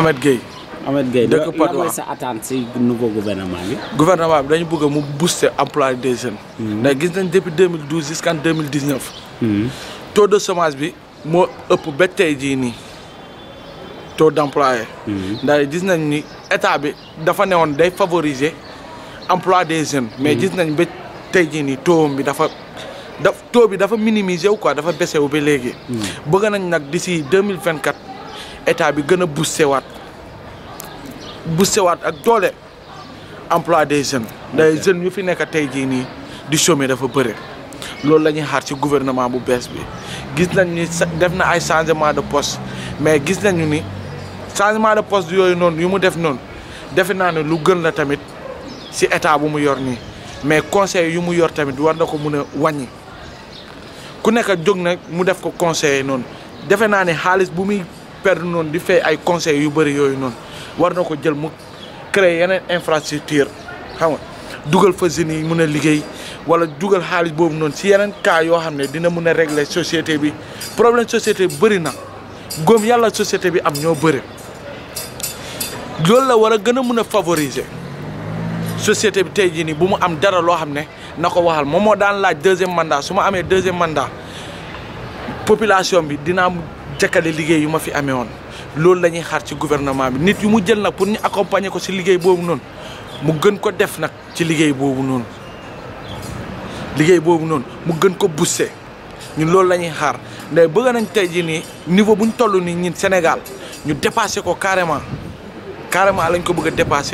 Ahmed Gueye Ahmed Gueye Dëkk la Patte mooy d'Oie. sa attente si nouveau gouvernement bi. gouvernement bi dañu bëgg mu booster emploi des jeunes. ndax gis nañ depuis 2012 jusqu'en 2019. taux de chômage bi moo ëpp ba tey jii nii taux d'employé. ndax gis nañ ni état bi dafa newoon day favoriser emploi des jeunes. mais gis nañ ba tey jii nii taux bi dafa da taux bi dafa minimiser wu quoi dafa baissé wu ba léegi. bëgg nañ nag d'ici 2024 état bi gën a booster waat booster waat ak doole. emploi des jeunes day jeunes yu fi nekk tey jii nii di chômer dafa bëre loolu la ñuy xaar ci gouvernement bu bees bi gis nañ ni sa- def na ay changement de poste mais gis nañu ni changement de poste yooyu noonu yu mu def noonu defe naa ne lu gën la tamit ci état bu mu yor nii mais conseil yu mu yor tamit war na ko mun a wàññi ku nekk jóg nag mu def ko conseiller noonu defe naa ne xaalis bu muy perdre noonu di fay ay conseils yu bëri yooyu noonu war na ko jël mu créer yeneen infrastructure xam nga dugal fa jeunes yi mun a liggéey wala dugal xaalis boobu noonu si yeneen cas yoo xam ne dina mun a régler société bi problème société bi bëri na góom yàlla société bi am ñoo bëri loolu la war a gën a mun a favoriser société bi tey jii nii bu mu am dara loo xam ne na ko waxal moom moo daan laaj deuxième mandat su ma amee deuxième mandat population bi dinaa mu jëkkale liggéey yu ma fi amee woon loolu la ñuy xaar ci gouvernement bi nit yu mu jël nag pour ñu accompagner ko ci liggéey boobu noonu mu gën ko def nag ci liggéey boobu noonu liggéey boobu noonu mu gën ko booster ñun loolu la ñuy xaar ndax bëgg nañ tey jii nii niveau bu ñu toll nii ñun Sénégal ñu dépassé ko carrément carrément lañ ko bëgg a dépassé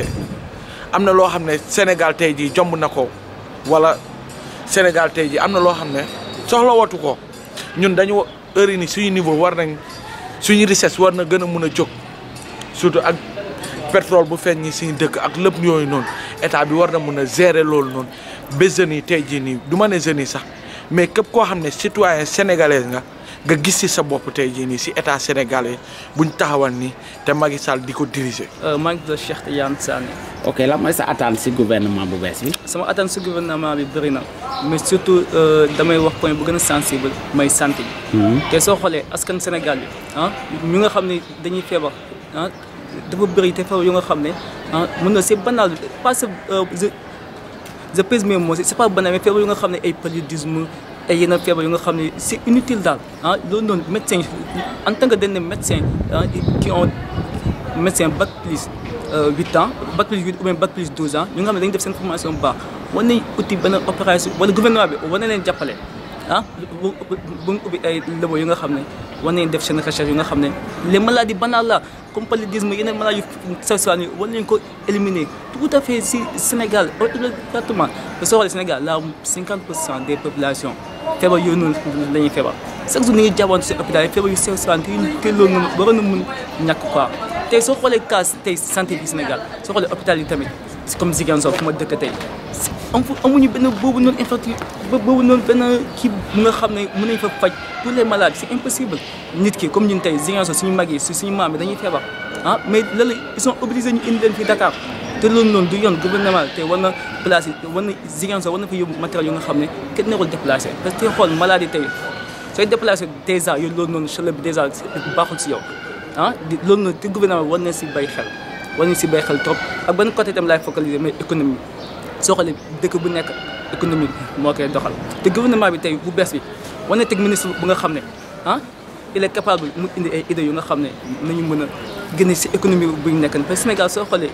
am na loo xam ne Sénégal tey jii jomb na ko wala Sénégal tey jii am na loo xam ne soxla watu ko ñun dañu heure yi ni suñu niveau war nañ suñu richesse war na gën a mun a jóg surtout ak pétrole bu feeñ ñi suñu dëkk ak lépp yooyu noonu état bi war na mun a gérer loolu noonu ba jeunes yi tey jii nii du ma ne jeunes yi sax mais képp koo xam ne citoyen sénégalais nga nga gis ci sa bopp tey jii nii ci état sénégalais buñ taxawal nii te Macky Sall di ko diriger. maa ngi tudd Cheikh Tidiane Sané ok la mooy sa attente si gouvernement bu bees bi. sama attente si gouvernement bi bëri na mais surtout damay wax point bu gën a sensible mooy santé bi. te soo xoolee askan Sénégal bi ah ñu nga xam ne dañuy feebar ah dafa bëri te feebar yu nga xam ne ah mën na c'est banal pas c'est je je pèse mes mots c'est pas banal mais feebar yu nga xam ne ay paludisme ay yeneen feebar yu nga xam ne c'est inutile daal ah loolu noonu médecin en tant que dañ médecin ah qui ont médecin bac plus huit ans bac plus huit ou bien bac plus douze ans ñu nga xam ne dañu def seen formation bu baax war nañ uti benn opération wala gouvernement bi war na leen jàppale ah bu bu mu ubbi ay labo yu nga xam ne war nañ def seen recherche yu nga xam ne les maladies banales là comme paludisme yeneen maladies yu sexuelles yi war nañ ko éliminer tout à fait si Sénégal exactement te soo xoolee Sénégal là 50 pour cent des populations feebar yooyu noonu la ñuy feebar chaque jour ni ñuy jàppoon si hôpital yi feebar yu sexuelles te loolu noonu waroon na mun ñàkk quoi tey soo xoolee cas tey santé bi Sénégal soo xoolee hôpital yi tamit comme Ziguinchor fu ma dëkk tey amu amuñu benn boobu noonu infrastructure boobu noonu benn kii bu nga xam ne mën nañ fa faj tous les malades c'est impossible nit ki comme ñun tey Ziguinchor suñu mag yi suñu maam yi dañuy feebar ah mais loolu ils sont obligés ñu indi leen fii Dakar te loolu noonu du yoon gouvernement te war na placer war na Ziguinchor war na fa yóbbu matériel yu nga xam ne kenn nekkul déplacé parce que xool maladie tey sooy déplacé dèjà yow loolu noonu chaleur bi dèjà baaxul si yow ah di loolu noonu te gouvernement war na si bay xel war na si bay xel trop ak benn côté itam laay focaliser mais économie soo xoolee dëkk bu nekk économie moo koy doxal te gouvernement bi tey bu bees bi war na teg ministre bu nga xam ne ah il est capable mu indi ay idées yu nga xam ne nañu mën a génne si économie bu ñu nekk parce que Sénégal soo xoolee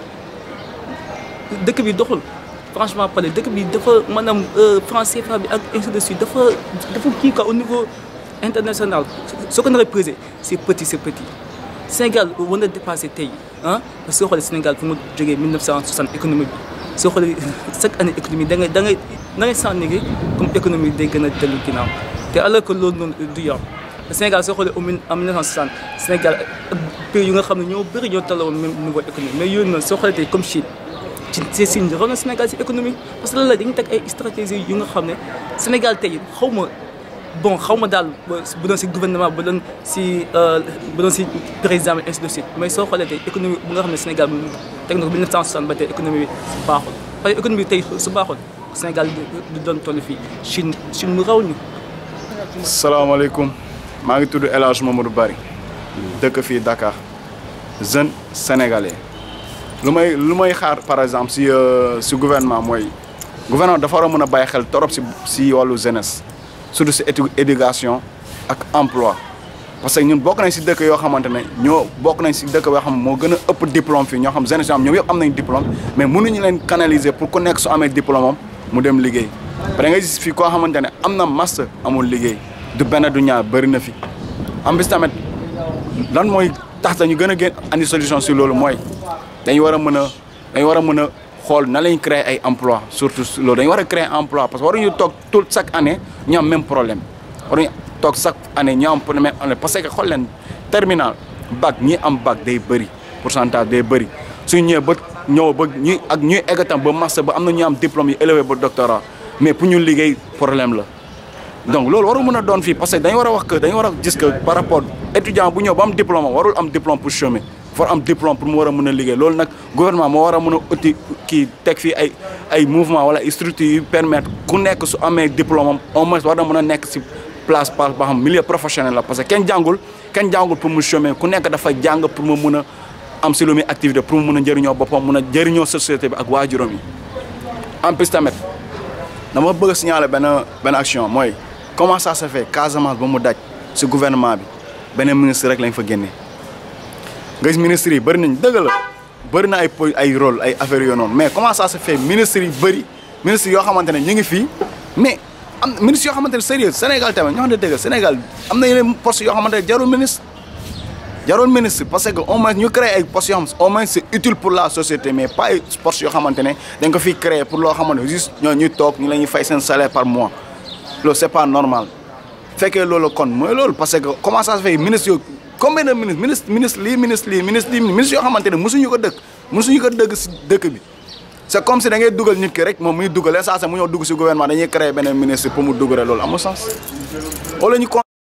dëkk bi doxul franchement parler dëkk bi dafa maanaam franc CFA bi ak ainsi de suite dafa dafa kii quoi au niveau international soo ko naree pesé c'est petit c'est petit Sénégal war na dépassé tey ah parce que soo xoolee Sénégal fu mu jógee 1960 économie bi soo xoolee chaque année économie da ngay da ngay da ngay sentir ni comme économie day gën a dellu ginnaaw te alors que loolu noonu du yoon Sénégal soo xoolee en 1960 Sénégal ak pays yu nga xam ne ñoo bëri ñoo tolloo même niveau économique mais yooyu noonu soo xoolee tey comme Chine ci c'est Chine raw na Sénégal si économie parce que lan la dañuy teg ay stratégies yu nga xam ne Sénégal tey xaw ma bon xaw ma daal bu doon si gouvernement bu doon si bu doon si président bi ainsi de suite mais soo xoolee tey économie bu nga xam ne Sénégal teg na ko 1960 ba tey économie bi baaxul parce que économie bi tey su baaxul Sénégal du doon toll fii Chine Chine mu raw ñu. salaamaaleykum maa ngi tudd El Hadj Mamadou Bari dëkk fii Dakar jeunes sénégalais lu may lu may xaar par exemple si euh, si gouvernement mooy gouvernement dafa war a mën a bàyyi xel torop si si wàllu jeunesse surtout si édu éducation ak emploi parce que ñun bokk nañ si dëkk yoo xamante ne ñoo bokk nañ si dëkk yoo xam ne moo gën a ëpp diplôme fii ñoo xam jeunesse yoo xam ñoom yëpp am nañ diplôme mais mënuñu leen canaliser pour ku nekk su amee diplôme am mu dem liggéey parce que nga gis fii koo xamante ne am na master amul liggéey du benn du ñaar bëri na fi am bis tamit lan mooy tax ñu gën a gën andi solution si loolu mooy dañu war a mën a dañu war a mën a xool na lañ créer ay emploi surtout si loolu dañu war a créer emploi parce que waruñu toog tout chaque année ñu am même problème waruñu toog chaque année ñu am problème parce que xool leen terminal bac ñi am bac day bëri pourcentage day bëri suñu ñëwee ba ñëw ba ñuy ak ñuy egg tam ba master ba am na ñu am diplôme yu élevé ba doctorat mais pour ñu liggéey problème la donc loolu waru mën a doon fii parce que dañu war a wax que dañu war a gis que par rapport étudiant bu ñëw ba am diplôme warul am diplôme pour chômer for am diplôme pour mu war a mën a liggéey loolu nag gouvernement moo war a mën a uti kii teg fii ay ay mouvement wala ay structures yu permettre ku nekk su amee diplôme am au moins war na mën a nekk si place par ba xam milieu professionnel la parce que kenn jàngul kenn jàngul pour mu chômer ku nekk dafa jàng pour mu mën a am si lu muy activité pour mu mën a njëriñoo boppam mën a jëriñoo société bi ak waajuram yi en plus tamit dama bëgg a signaler benn benn action mooy comment ça se fait Casamance ba mu daj si gouvernement bi beneen ministre rek lañ fa génnee nga gis ministres yi bëri nañ dëgg la bëri na ay po ay rôle ay affaires yoo noonu mais comment ça se fait ministres yi bëri ministres yoo xamante ne ñu ngi fii mais am ministres yoo xamante ne sérieux Sénégal tamit ñoo xam ne dëgg Sénégal am na yeneen postes yoo xamante ne jarul ministre jarul ministre parce que au moins ñu créé ay postes yoo xam au moins c'est utile pour la société mais pas ay postes yoo xamante ne dañ ko fiy créé pour loo xamante ne juste ñoo ñuy toog ñu la ñuy fay seen salaire par mois loolu c'est pas normal fekkee loolu kon mooy loolu parce que comment ça se fait ministre yoo combien de ministre ministre ministre lii ministre lii ministre lii ministre yoo xamante ne mosuñu ko dëkk mosuñu ko dëgg si dëkk bi c'est comme si da ngay dugal nit ki rek moom muy dugal saa sa mu ñëw dugg si gouvernement dañuy créer beneen ministre pour mu dugal loolu amul sens wala ñu con